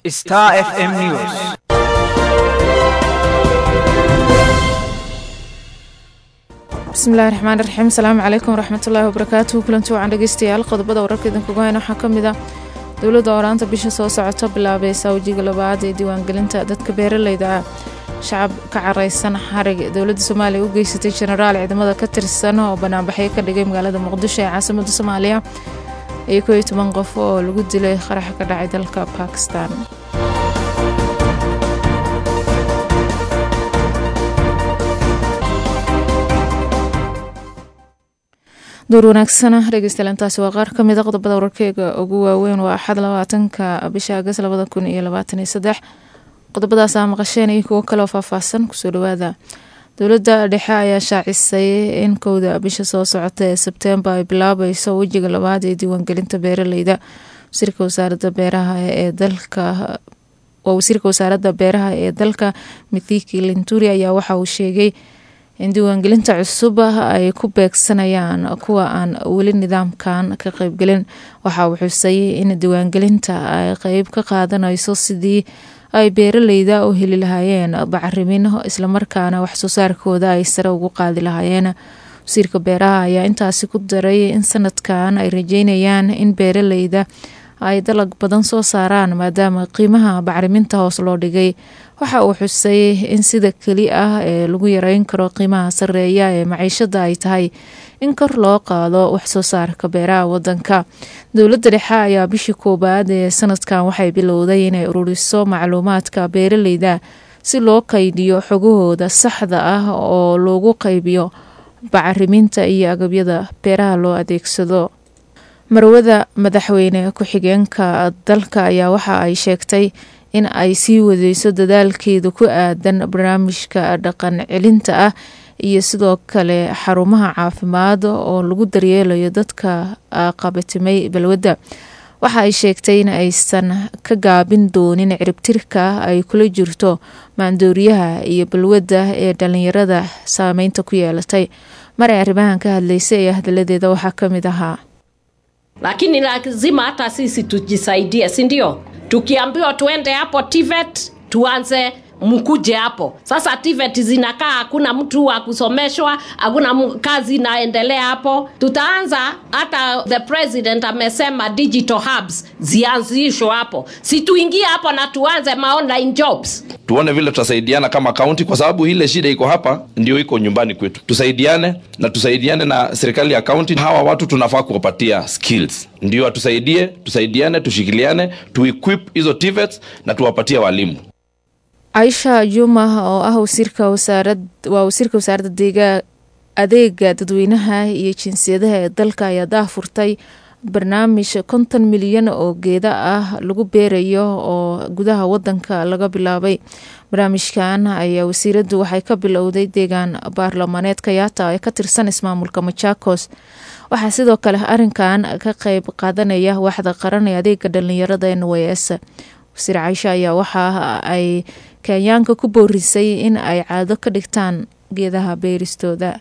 Star FM News. bismillahi raxmaan raxiim asalaamu calaykum waraxmatullaahi wabarakaatuhu kulanti wacan dhegeystayaal qodobada wararka idinkugu hayna waxaa ka mid ah dowladda oraanta bisha soo socota bilaabaysa wejiga labaad ee diiwaangelinta dadka beeraleyda ah shacab ka careysan xarig dowladda soomaaliya u geysatay jenaraal ciidamada ka tirsan oo banaanbaxyo ka dhigay magaalada muqdisho ee caasimada soomaaliya iyo koo iyo toban qof oo lagu dilay qarax ka dhacay dalka bakistan duur wanaagsana dhegeystayaal intaasi waa qaar ka mid a qodobada wararkeyga ugu waaweyn waa axad labaatanka bisha agas labada kun iyo labaatan iyo saddex qodobadaas aa maqasheen iyo kuwo kaleoo faahfaahsan kusoo dhawaada dowladda dhexe ayaa shaacisay in kowda bisha soo socota ee sebteembar ay bilaabayso wejiga labaad ee diiwaangelinta beeraleyda wasiirka wasaaradda beeraha ee dalka waa wasiirka wasaaradda beeraha ee dalka mithiki linturi ayaa waxa uu sheegay in diiwaangelinta cusub ay ku beegsanayaan kuwa aan weli nidaamkan ka qeybgelin waxa uu xusay in diiwaangelinta ay qeyb ka qaadanayso sidii ay beeraleyda u heli lahaayeen bacarimin islamarkaana waxsoo saarkooda ay sare ugu qaadi lahaayeen wasiirka beeraha ayaa intaasi ku daray in sanadkan ay rajeynayaan in beeraleyda ay dalag badan soo saaraan maadaama qiimaha bacriminta hoos loo dhigay waxa uu xusay in sida keli ah ee lagu yareyn karo qiimaha sareeya ee maciishada ay tahay in kor loo qaado waxsoo saarka beeraha wadanka dowladda dhexe ayaa bishii koowaad ee sanadkan waxay bilowday inay ururiso macluumaadka beeraleyda si loo qaydiyo xogahooda saxda ah oo loogu qaybiyo bacariminta iyo agabyada beeraha loo adeegsado marwada madaxweyne ku-xigeenka dalka ayaa waxa ay sheegtay in ay sii wadeyso dadaalkeeda ku aadan barnaamijka dhaqan celinta ah iyo sidoo kale xarumaha caafimaad oo lagu daryeelayo dadka qabatimay balwadda waxa ay sheegtay in aysan ka gaabin doonin ciribtirka ay kula jirto maandooriyaha iyo balwadda ee dhalinyarada saameynta ku yeelatay mar ay arrimahan ka hadlaysay ee hadaladeeda waxaa ka mid ahaa lakini lazima hata sisi tujisaidie si ndio tukiambiwa tuende hapo tivet tuanze mkuje hapo sasa tivet zinakaa hakuna mtu wa kusomeshwa hakuna kazi inaendelea hapo tutaanza hata the president amesema digital hubs zianzishwe hapo si tuingie hapo na tuanze ma online jobs tuone vile tutasaidiana kama kaunti kwa sababu ile shida iko hapa ndio iko nyumbani kwetu tusaidiane na tusaidiane na serikali ya kaunti hawa watu tunafaa kuwapatia skills ndio atusaidie tusaidiane tushikiliane tuequip hizo tvets na tuwapatie walimu caisha juma oo ah wasiirka wasaarad waa wasiirka wasaaradda deegaa adeega dadweynaha iyo jinsiyadaha ee dalka ayaa daahfurtay barnaamij konton milyan oo geeda ah lagu beerayo oo gudaha wadanka laga bilaabay barnaamijkan ayaa wasiiraddu waxay ka bilowday deegaan baarlamaaneed kayaata ee ka tirsan ismaamulka machakos waxaa sidoo kale arinkan ka qeyb qaadanaya waaxda qaran ee adeega dhalinyarada n w s wasiir caisha ayaa waxa ay kenyaanka ku boorisay in ay caado ka dhigtaan geedaha beeristooda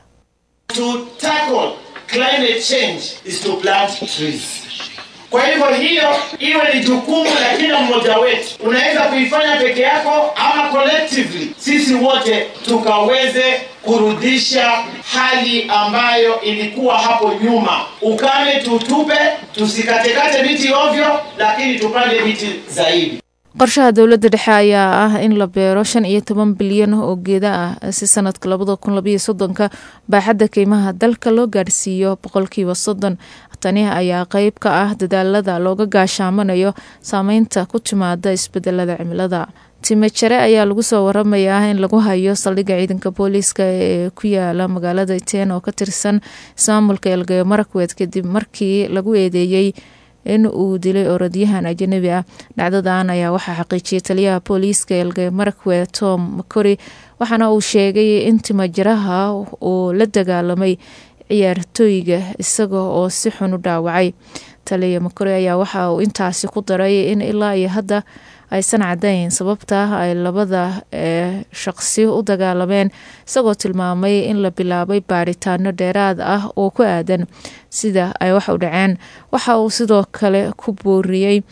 kwa hivyo hiyo iwe ni jukumu la kila mmoja wetu unaweza kuifanya peke yako ama collectively sisi wote tukaweze kurudisha hali ambayo ilikuwa hapo nyuma ukame tutupe tusikatekate miti ovyo lakini tupande miti zaidi qorshaha dowladda dhexe ayaa ah in la beero shan iyo toban bilyan oo geeda ah si sanadka labada kun labayo soddonka baaxadda qiimaha dalka loo gaadhsiiyo boqolkiiba soddon tani ayaa qeyb ka ah dadaalada looga gaashaamanayo saameynta ku timaada isbedelada cimilada timajare ayaa lagu soo waramayaa in lagu hayo saldhigga ciidanka booliiska ee ku yaala magaalada iten oo ka tirsan ismaamulka elgeyo marakwed kadib markii lagu eedeeyey in uu dilay orodyahan ajanabi ah dhacdadan ayaa waxaa xaqiijiyay taliyaha booliiska elgeyo marakwed tom makori waxaana uu sheegay in timajaraha uu la dagaalamay ciyaartooyga isaga oo si xun u dhaawacay taliya makori ayaa waxa uu intaasi ku daray in ilaa iyo hadda aysan cadayn sababta ay labada shaqsi u dagaalameen isagoo tilmaamay in la bilaabay baaritaano dheeraad ah oo ku aadan sida ay wax u dhaceen waxa uu sidoo kale ku booriyey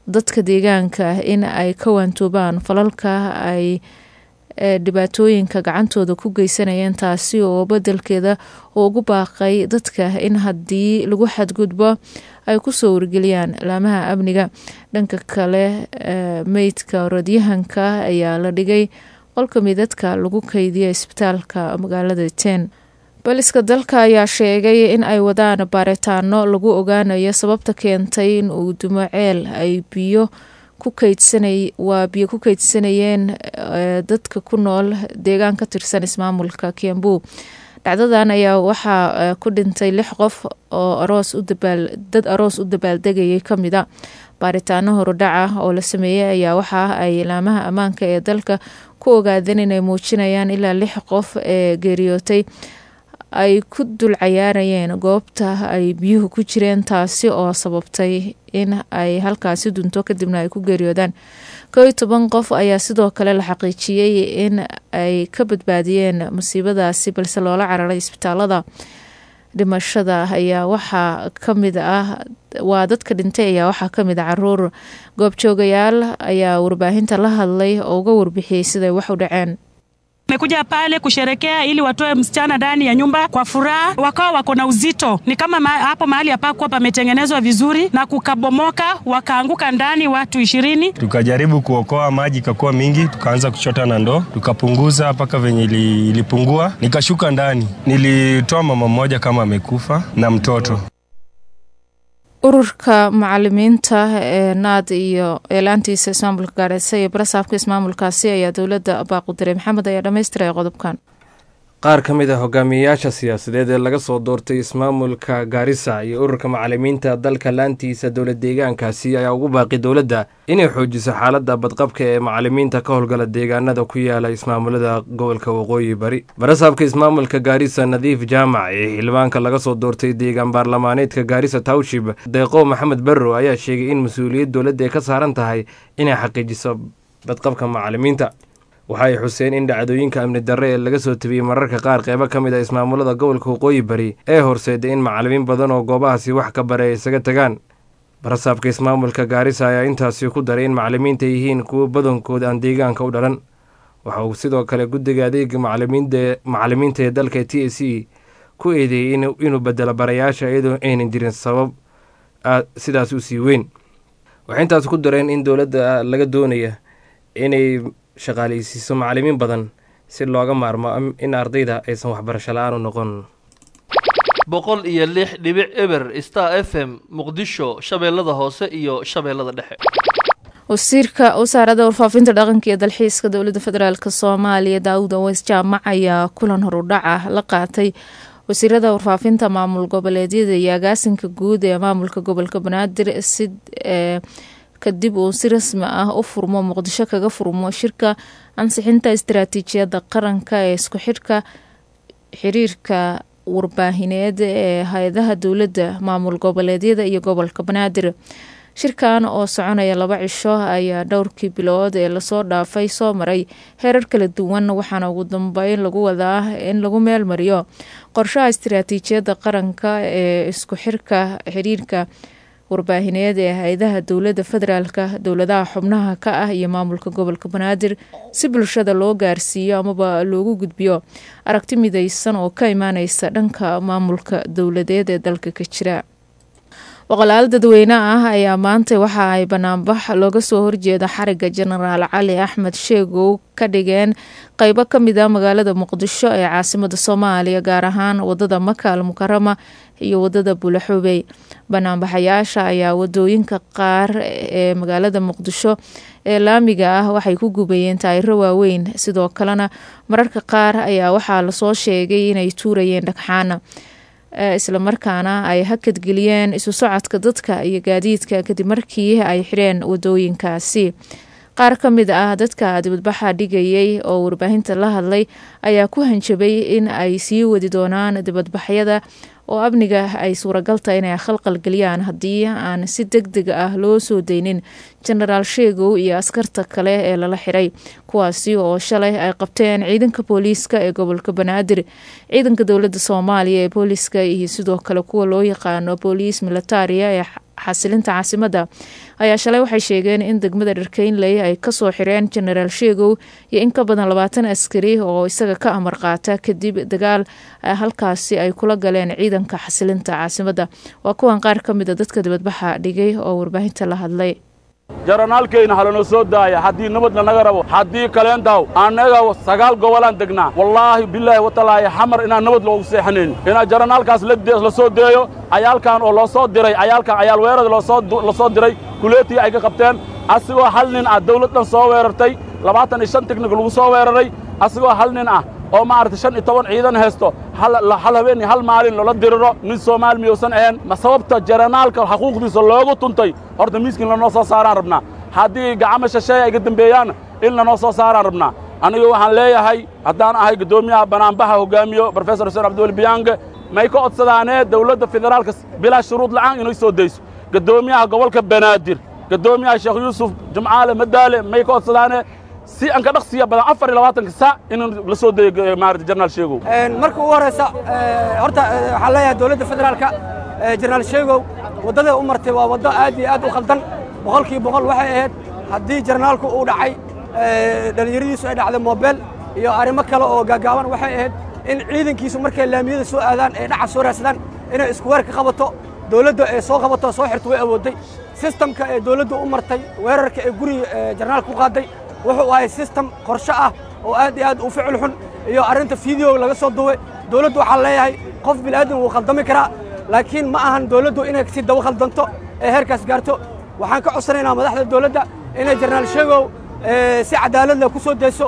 dadka deegaanka in ay ka waantoobaan falalka ay dhibaatooyinka gacantooda ku geysanayeen taasi oo bedelkeeda ugu baaqay dadka in haddii lagu xadgudbo ay kusoo wargeliyaan laamaha amniga dhanka kale meydka orodyahanka ayaa la dhigay qolka midadka lagu keydiya isbitaalka magaalada ten booliska dalka ayaa sheegay in ay wadaan baaritaano lagu ogaanayo sababta keentay in uu dumo ceel ay biyo ku keydsanay waa biyo ku keydsanayeen dadka ku nool deegaan ka tirsan ismaamulka kiambu dhacdadan ayaa waxaa ku dhintay lix qof oo aroos u dabaal dad aroos u dabaaldegayay kamid a baaritaano horudhaca oo la sameeyey ayaa waxa ay laamaha ammaanka ee dalka ku ogaadeen inay muujinayaan ilaa lix qof ee geeriyootay ay ku dul cayaarayeen goobta ay biyuhu ku jireen taasi oo sababtay in ay halkaasi dunto kadibna ay ku geeriyoodaan kow iyo toban qof ayaa sidoo kale la xaqiijiyey in ay ka badbaadiyeen musiibadaasi balse loola cararay isbitaalada dhimashada ayaa waxaa kamid ah waa dadka dhintay ayaa waxaa kamid ah caruur goobjoogayaal ayaa warbaahinta la hadlay oo uga warbixiyey siday wax u dhaceen Wamekuja pale kusherekea ili watoe msichana ndani ya nyumba kwa furaha, wakawa wako na uzito. Ni kama ma, hapo mahali hapakuwa pametengenezwa vizuri na kukabomoka, wakaanguka ndani watu ishirini. Tukajaribu kuokoa maji, ikakuwa mingi, tukaanza kuchota na ndoo, tukapunguza mpaka venye ili, ilipungua. Nikashuka ndani, nilitoa mama mmoja kama amekufa na mtoto ururka macalimiinta ee naad iyo eelaantiisa ismaamulka gaareysa iyo barasaabka ismaamulkaasi ayaa dowladda baaqudiray maxamed ayaa dhammaystiray qodobkan qaar ka mid ah hogaamiyeyaasha siyaasadeed ee laga soo doortay ismaamulka gaarisa iyo ururka macalimiinta dalka laantiisa dowlad deegaankaasi ayaa ugu baaqi dowladda inay xoojiso xaaladda badqabka ee macalimiinta ka howlgala deegaanada ku yaala ismaamulada gobolka waqooyi bari barasaabka ismaamulka gaarisa nadiif jaamac ee xildhibaanka laga soo doortay deegaan baarlamaaneedka gaarisa towshib deeqo maxamed barrow ayaa sheegay in mas-uuliyad dowladda ay ka saaran tahay inay xaqiijiso badqabka macalimiinta waxa ay xuseen in dhacdooyinka amni darre ee laga soo tabiyey mararka qaar qeybo ka mid a ismaamulada gobolka waqooyi bari ee horseeday in macalimiin badan oo goobahaasi wax ka bare ay isaga tagaan barasaabka ismaamulka gaarisa ayaa intaasi ku daray in macalimiinta yihiin kuwo badankood aan deegaanka u dhalan waxa uu sidoo kale guddiga adeega macalimiinta ee dalka t a c ku eedeeyey inuu bedelo barayaasha iyadoo aynan jirin sabab sidaas u sii weyn waxay intaas ku dareen in dowladda laga doonaya inay shaqaaleysiiso macalimiin badan si looga maarmo in ardayda aysan waxbarasho la-aan u noqon boqol iyo lix dhibic eber star f m muqdisho shabeellada hoose iyo shabeellada dhexe wasiirka wasaaradda warfaafinta dhaqanka iyo dalxiiska dowladda federaalk soomaaliya daawud aweys jaamac ayaa kulan horudhaca la qaatay wasiirada warfaafinta maamul goboleedyada iyo agaasinka guud ee maamulka gobolka banaadir si kadib uu si rasmi ah u furmo muqdisho kaga furmo shirka ansixinta istaraatiijiyadda qaranka ee isku xidhka xiriirka warbaahineed ee hay-adaha dowladda maamul goboleedyada iyo gobolka banaadir shirkan oo soconaya laba cisho ayaa dhowrkii bilood ee lasoo dhaafay soo maray heerar kala duwan waxaana ugu dambeyn lagu wadaa in lagu meel mariyo qorshaha istaraatiijiyadda qaranka ee isku xirka xiriirka warbaahineed ee hay-adaha dowladda federaalka dowladaha xubnaha ka ah iyo maamulka gobolka banaadir si bulshada loo gaarsiiyo amaba loogu gudbiyo aragti mideysan oo ka imaaneysa dhanka maamulka dowladeed ee dalka ka jira boqolaal dadweyne ah ayaa maanta waxa ay banaanbax looga soo horjeeda xariga jenaraal cali axmed sheegow ka dhigeen qeybo kamid a magaalada muqdisho ee caasimada soomaaliya gaar ahaan wadada maka al mukarama iyo wadada buulaxubey banaanbaxayaasha ayaa wadooyinka qaar ee magaalada muqdisho ee laamiga ah waxay ku gubayeen taayiro waaweyn sidoo kalena mararka qaar ayaa waxaa lasoo sheegay inay tuurayeen dhagxaana islamarkaana ay hakadgeliyeen isu socodka dadka iyo gaadiidka kadib markii ay xireen wadooyinkaasi qaar ka mid ah dadka dibadbaxa dhigayay oo warbaahinta la hadlay ayaa ku hanjabay in ay sii wadi doonaan dibadbaxyada oo amniga ay suuragal tahay inay khalqal geliyaan haddii aan si deg deg ah loo soo deynin jenaraal sheegow iyo askarta kale ee lala xiray kuwaasi oo shalay ay qabteen ciidanka booliiska ee gobolka banaadir ciidanka dowladda soomaaliya ee booliiska iyo sidoo kale kuwa loo yaqaano booliis militaria xasilinta caasimadda ayaa shalay waxay sheegeen in degmada dharkeynley ay kasoo xireen jenaraal sheegow iyo in ka badan labaatan askari oo isaga ka amar qaata kadib dagaal halkaasi ay kula galeen ciidanka xasilinta caasimadda waa kuwan qaar ka mida dadka dibadbaxa dhigay oo warbaahinta la hadlay jaranaalkayna halanoo soo daaya haddii nabad lanaga rabo haddii kaleendaw annaga sagaal gobolaan degnaa wallaahi bilaahi watalaahi xamar inaan nabad loogu seexanayn inaan jaranaalkaas la soo deeyo cayaalkan oo loo soo diray cayaalkan cayaal weerada la soo diray kuleetii ay ka qabteen asigoo hal nin ah dawlad dhan soo weerartay labaatan iyo shan tiknik lagu soo weeraray asigoo hal nin ah oo maaragtay shan iyo toban ciidan haysto hal habeen iyo hal maalin loola diriro nin soomaali miyuusan ahayn ma sababta jaranaalka xaquuqdiisa loogu tuntay horta miiskin lanoo soo saaraan rabnaa haddii gacmo shasheeye ay ka dembeeyaanna in lanoo soo saaraan rabnaa anigu waxaan leeyahay haddaan ahay guddoomiyaha banaanbaxa hoggaamiyo brofesor xuseen cabdiweli biyaange may ka codsadaanee dawladda federaalka bilaa shuruud la'aan inay soo dayso guddoomiyaha gobolka banaadir guddoomiyaha sheekh yuusuf jumcaale madaale may ka codsadaanee si aan ka dhaqsiya badan afar iyo labaatanka saac in la soo dayo maarata jenaraal sheegow marka ugu horraysa horta waxaan leeyahay dowladda federaalka jenaraal sheegow waddada u martay waa waddo aad iyo aad u khaldan boqolkii boqol waxay ahayd haddii jenaraalku uu dhacay dhallinyaradiisu ay dhacday moobeel iyo arrimo kale oo gaagaaban waxay ahayd in ciidankiisu markay laamiyada soo aadaan ee dhaca soo raadsadaan inay isku weer ka qabato dowladda ee soo qabato soo xirto way awoodday sistamka ee dowladda u martay weerarka ee guriga jenaraalka ku qaaday wuxuu ahay sistem qorshe ah oo aad iyo aad u ficil xun iyo arrinta fiideo laga soo duway dowladdu waxaa leeyahay qof bilaadan wuu khaldami karaa laakiin ma ahan dowladdu inay si daba khaldanto ee heerkaas gaarto waxaan ka codsanaynaa madaxda dowladda inay jenaraal sheegow si cadaalad leh ku soo dayso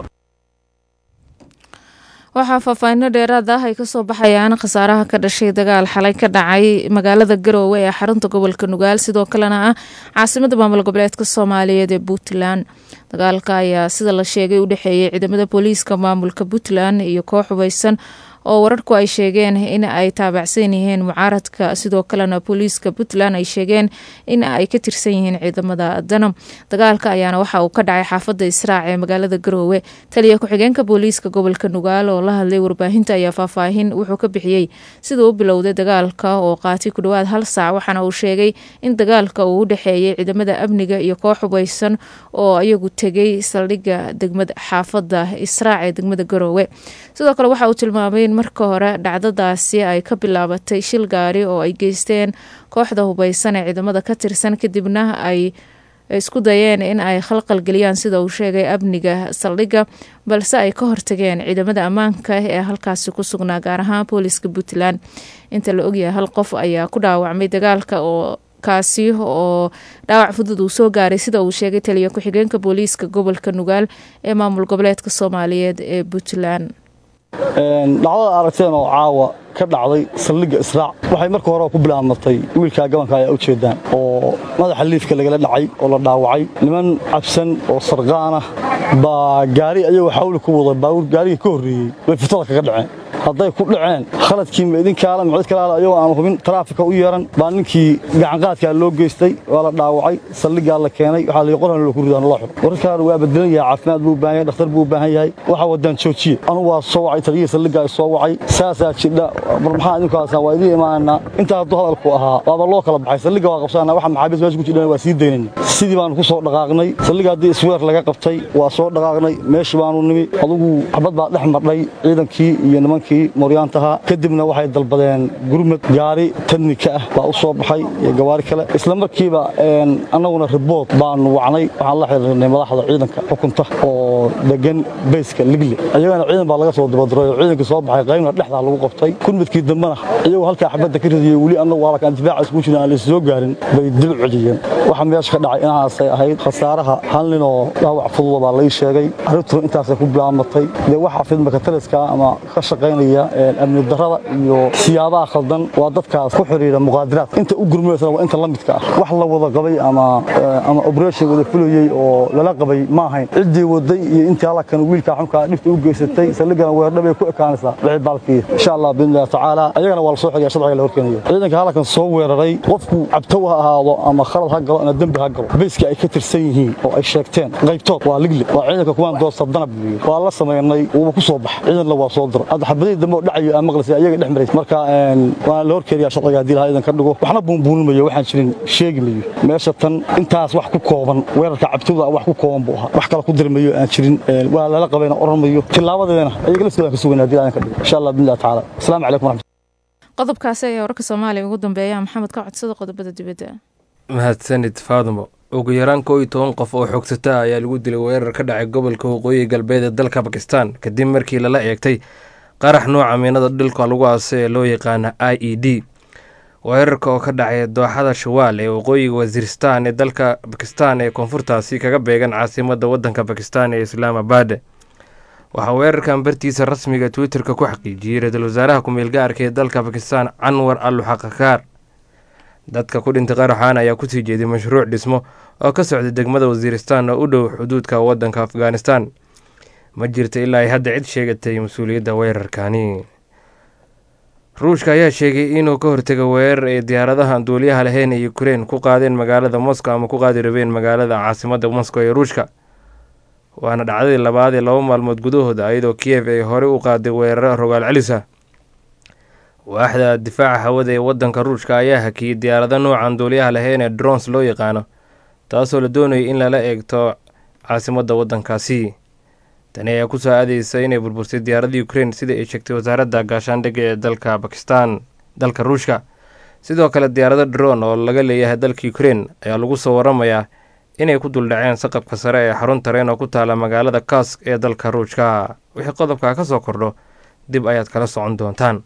waxaa faahfaahinno dheeraad ah ay kasoo baxayaan khasaaraha ka dhashay dagaal xalay ka dhacay magaalada garoowe ee xarunta gobolka nugaal sidoo kalena ah caasimada maamul goboleedka soomaaliyeed ee puntland dagaalka ayaa sida la sheegay u dhexeeyay ciidamada booliiska maamulka puntland iyo koox hubeysan oo wararku ay sheegeen in ay taabacsan yihiin mucaaradka sidoo kalena booliiska puntland ay sheegeen in ay ka tirsan yihiin ciidamada danam dagaalka ayaana waxa uu ka dhacay xaafada israac ee magaalada garoowe taliya ku-xigeenka booliiska gobolka nugaal oo la hadlay warbaahinta ayaa faahfaahin wuxuu ka bixiyey siduu u bilowday dagaalka oo qaatay ku dhowaad hal saac waxaana uu sheegay in dagaalka uu u dhexeeyay ciidamada amniga iyo koox hubeysan oo iyagu tegay saldhigga degmada xaafada israac ee degmada garoowe sidoo kale waxa uu tilmaamay in marka hore dhacdadaasi ay ka bilaabatay shil gaari oo ay geysteen kooxda hubeysan ee ciidamada ka tirsan kadibna ay isku dayeen in ay khalqal geliyaan sida uu sheegay amniga saldhigga balse ay ka hortageen ciidamada ammaanka ee halkaasi ku sugnaa gaar ahaan booliska puntland inta la ogyahay hal qof ayaa ku dhaawacmay dagaalka oo kaasi oo dhaawac fudud uu soo gaaray sida uu sheegay taliya ku-xigeenka booliiska gobolka nugaal ee maamul goboleedka soomaaliyeed ee puntland dhacdada aragteen oo caawa ka dhacday saldhigga israac waxay marka hore ku bilaabmatay wiilkaa gabanka ayaa ujeedaan oo madaxa liifka lagala dhacay oo la dhaawacay niman cabsan oo sarqaanah baa gaari ayagoo xawli ku waday baabuur gaarigii ka horreeyey bay fitada kaga dhaceen hadday ku dhaceen khaladkii ma idinkaala ma cid kalaala ayagoo aan hubin taraafika u yeeran baa ninkii gacanqaadkaa loo geystay waa la dhaawacay saldhiggaa la keenay waxaa la qorhan loo ku ridaan loo xiro wararkaan waa bedelan yahay caafimaad buu u baahan yahay dhakhtar buu u baahan yahay waxa wadaan joojiye anu waa soo wacay taliyihii saldhiggaa soo wacay saasaa jidha mar maxaa idinku haasaan waa idiin imaanaa intaa hadduu hadalku ahaa waaba loo kala baxay saldhigga waa qabsanaa waxa maxaabiis meesha ku jidhana waa sii daynayna sidii baanu ku soo dhaqaaqnay saldhigga haddii isweer laga qabtay waa soo dhaqaaqnay meeshii baanu nimi adugu xabad baa dhex madhay ciidankii iyo nimankii moryaantaha kadibna waxay dalbadeen gurmad gaari tadnika ah baa u soo baxay iyo gawaari kale isla markiiba annaguna ribood baanu wacnay waxaan la xiriirnay madaxda ciidanka xukunta oo degan bayska ligle iyagana ciidan baa laga soo dabadiray oo ciidankii soo baxay qaybna dhexdaa lagu qabtay gurmadkii dambena iyagoo halkaa xabadda ka ridiyey weli annagu waalakaan difaaca isku jirin aan laysoo gaarin bay dib celiyeen waxa meesha ka dhacay inahaasay ahayd khasaaraha hal nin oo dhaawac fududa baa lai sheegay arrintuna intaasay ku bilaamatay dee waxaa fidmaka taliska ama ka shaqaynaya amni darada iyo siyaabaha khaldan waa dadkaas ku xidhiira muqaadiraad inta u gurmaysana waa inta la midka ah wax la wada qabay ama ama operation wada fulayey oo lala qabay ma ahayn ciddii waday iyo intii halkan wiilka xunka dhibta u geysatay saldhigana weerdhabay ku ekaanaysaa wixii baalkii insha allah biidnillahi tacaala ayagana waa la soo xigaya sharciga la horkeenayo ciidanka halkan soo weeraray qofku cabtow ha ahaado ama khalad ha galo ama dembi ha galo bayska ay ka tirsan yihiin oo ay sheegteen qaybtood waa ligle waa ciidanka kuwaan doosta danab waa la samaynay wuuba ku soo baxa ciidanna waa soo dira hadda xabadihi xabadihii dambe oo dhacayo aan maqlaysay ayaga dhex maraysa marka waan la horkeeriyaa sharciga haddii lahaa idan ka dhigo waxna buunbuunimayo waxaan jirin sheegi mayo meesha tan intaas wax ku kooban weerarka cabtooda wax ku kooban buu ahaa wax kale ku dirmayo aan jirin waa lala qabayna oran mayo tilaabadeena ayaga lafteeda ka sugayna haddii aan ka dhigo insha allah billahi tacaala asalaamu calaykum waraxmat qodobkaasi ayaa wararka soomaaliya ugu dambeeya maxamed ka codsada qodobada dibadda mahadsanid faadmo ugu yaraan koo iyo toban qof oo xogsata ayaa lagu dilay weerar ka dhacay gobolka waqooyi galbeed ee dalka bakistan kadib markii lala eegtay qarax nooca miinada dhilka lagu aasay ee loo yaqaana i e d weerarka oo ka dhacay dooxada shawaal ee waqooyiga wasiiristan ee dalka bakistan ee koonfurtaasi kaga beegan caasimada wadanka bakistan ee islaamabad waxaa weerarkan bartiisa rasmiga twitter-ka ku xaqiijiyey ra-iisul wasaaraha ku-meel gaarka ee dalka bakistan canwar al xaqakaar dadka ku dhintay qaraxan ayaa kusii jeeday mashruuc dhismo oo ka socday degmada wasiiristan oo u dhow xuduudka wadanka afghanistan ma jirta ilaa ay hadda cid sheegatay mas-uuliyadda weerarkani ruushka ayaa sheegay inuu ka hortega weerar ay diyaaradaha duuliyaha lahayn ee ukrein ku qaadeen magaalada moscow ama ku qaadi rabeen magaalada caasimada moscow ee ruushka waana dhacdadii labaad ee laba maalmood gudahooda iyadoo kiyev ay horey u qaaday weeraro rogaal celisa waaxda difaaca hawada ee wadanka ruushka ayaa hakiyey diyaarado noocan duuliyaha lahayn ee drons loo yaqaano taasoo la doonayay in lala eegto caasimada wadankaasi tani ayaa kusoo aadeysa inay burbursay diyaaradda ukrein sida ay sheegtay wasaaradda gaashaandhigga ee dalka bakistan dalka ruushka sidoo kale diyaarado dron oo laga leeyahay dalka ukrein ayaa lagu soo waramayaa inay ku duldhaceen saqabka sare ee xarun tareen oo ku taala magaalada kask ee dalka ruushka wixii qodobkaa ka soo kordho dib ayaad kala socon doontaan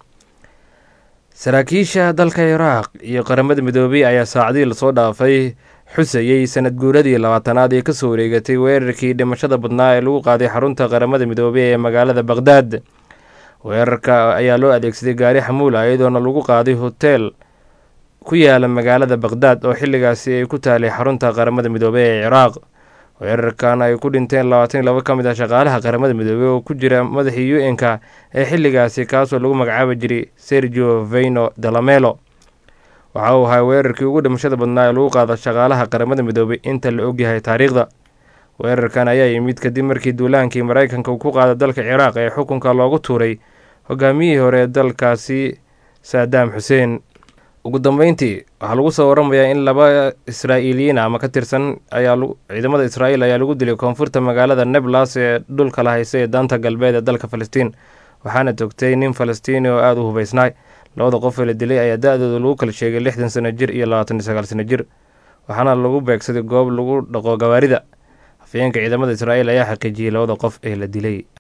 saraakiisha dalka iraaq iyo qaramada midoobey ayaa saacadii lasoo dhaafay xusayey sanad guuradii labaatanaad ee kasoo wareegatay weerarkii dhimashada badnaa ee lagu qaaday xarunta qaramada midoobey ee magaalada baqhdaad weerarka ayaa loo adeegsaday gaari xamuula iyadoona lagu qaaday hoteel ku yaala magaalada baqhdaad oo xilligaasi ay ku taalay xarunta qaramada midoobey ee ciraaq weerarkan ay ku dhinteen labaatan iyo labo ka mid ah shaqaalaha qaramada midoobey oo ku jira madaxii u n-ka ee xilligaasi kaasoo lagu magacaabi jiray sergio veyno dalamelo waxa uu ahaa weerarkii ugu dhimashada badnaa ee lagu qaado shaqaalaha qaramada midoobey inta la ogyahay taariikhda weerarkan ayaa yimid kadib markii duulaankii maraykanka uu ku qaada dalka ciraaq ee xukunka loogu tuuray hogaamiyihii hore ee dalkaasi saadaam xuseen ugu dambeyntii waxaa lagu soo waramayaa in laba israa'iiliyiin ama ka tirsan ayaa ciidamada israa'iil ayaa lagu dilay koonfurta magaalada neblas ee dhulka la haysa ee daanta galbeed ee dalka falastiin waxaana togtay nin falastiini oo aada u hubeysnaay labada qof ee la dilay ayaa da-dooda lagu kala sheegay lixdan sano jir iyo labaatan iyo sagaal sano jir waxaana lagu beegsaday goob lagu dhaqo gawaarida afayeenka ciidamada israa'iil ayaa xaqiijiyey labada qof ee la dilay